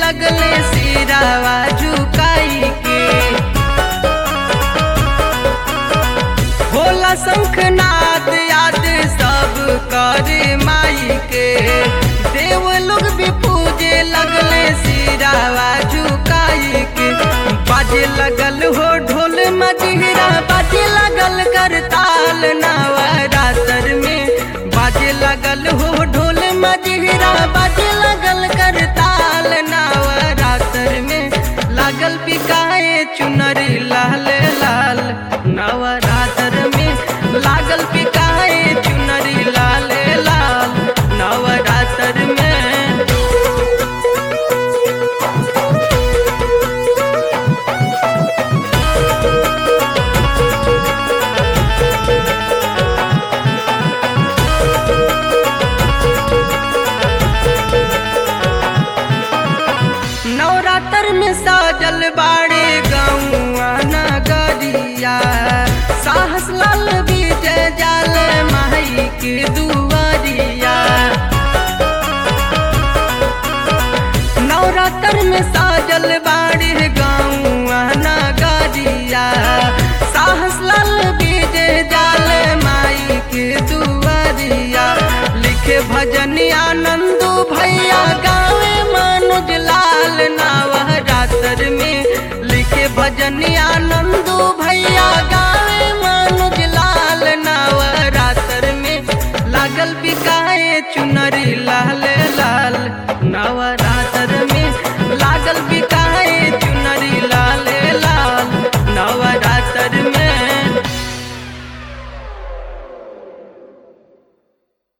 लगले सिरावा झुकाई के भोला शंखनाद याद सब करे माई के देव लोग भी पूजे लगले सिरावा झुकाई के बाजे लगल हो ढोल मजिहरा बाजे लगल करताल नवरात्र में बाजे लगल हो ढोल मजिहरा बाजे लगल करताल नवरात्र में लागल पिकाए चुनरी लाल लाल नवरात्र में लागल पिकाए चुनरी लाल लाल नवरात्र में नवरात्र में साजल बाड़े गौआ नगरिया साहस लाल विजय जाल माई के दुआरिया नवरात्र में साजल बाड़े गौआ नगरिया साहस लाल विजय जाल माई के दुआरिया लिखे भजन आनंद